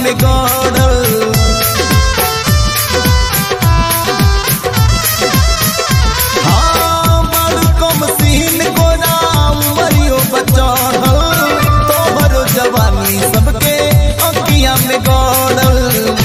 में गड़ल हाँ, बड़ कम सीन गोरा उमरियो बचड़ल तोहरो जवानी सबके अखिया में गड़ल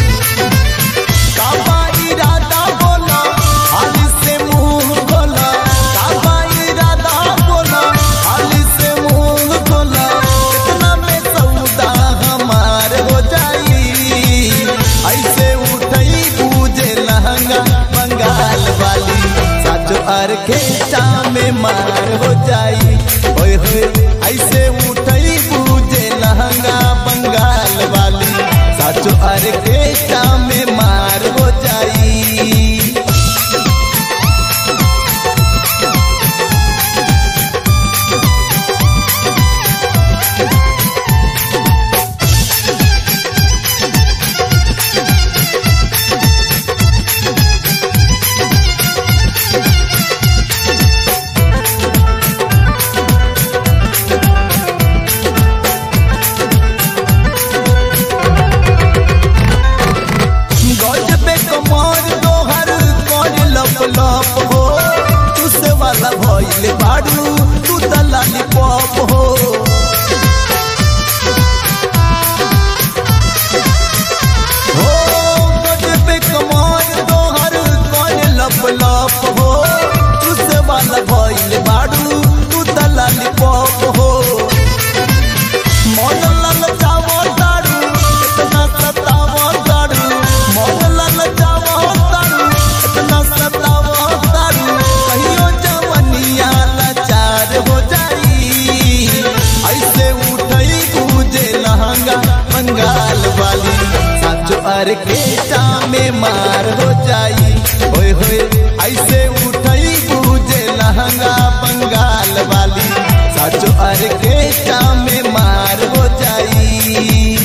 काबा इरादा बोला हाली से मुंह खोला काबा इरादा बोला हाली से मुंह खोला कितना में सौदा हमार हो जाई ऐसे उठई पूजे लहंगा बंगाल वाली साचो आर्केस्ट्रा में मार हो जाई ओए होए ऐसे उठई पूजे लहंगा बंगाल वाली साचो आर्केस्ट्रा में मार हो जाई गजबे कमर दोहर कर लप लप हो तुसे वाला भइल बाड़ू तू दलाली पप हो हो गजबे कमर दोहर कर लप लप हो तुसे वाला भइल बाड़ू तू दलाली पप हो मन लाल जावो दारू इतना सतावो दारू मन लाल जावो दारू इतना सतावो दारू कहियो जवनिया लाचार हो जाई ऐसे उठई पूजे लहंगा बंगाल वाली साचो आर्केस्ट्रा में मार हो जाई होए होए ऐसे उठई पूजे लहंगा बंगाल वाली साचो आर्केस्ट्रा में मार हो जाई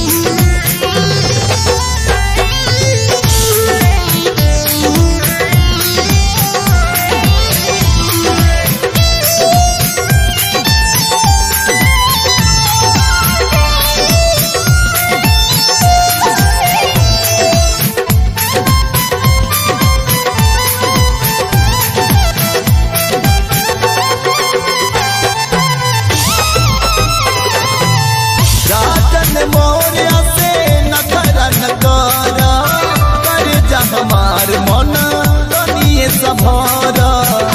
राजन मौर्य से नखरा नकारा कर जा हमार मन कनिए सभारा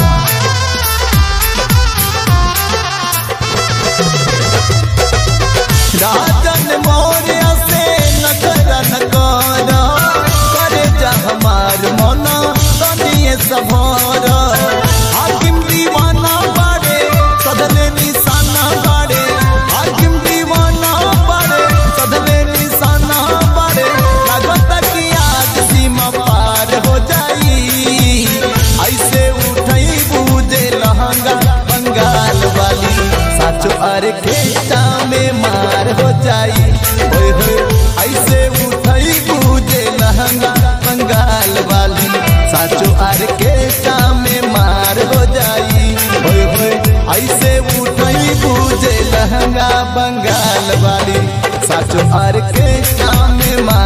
राजन मौर्य से नखरा नकारा कर जा हमार मन कनिए सभारा हाकिम दीवाना बाड़े सदले निशाना बाड़े हाकिम दीवाना बाड़े सदले निशाना बाड़े लागत कि आज सीमा पार हो जाई ऐसे उठई बूझे लहंगा बंगाल वाली साचो आर्केस्ट्रा में मार हो जाई होए होए ऐसे उठई बूझे लहंगा बंगाल वाली साचो आर्केस्ट्रा में मार हो जाई होए होए ऐसे उठई बूझे लहंगा बंगाल वाली साचो आर्केस्ट्रा में मार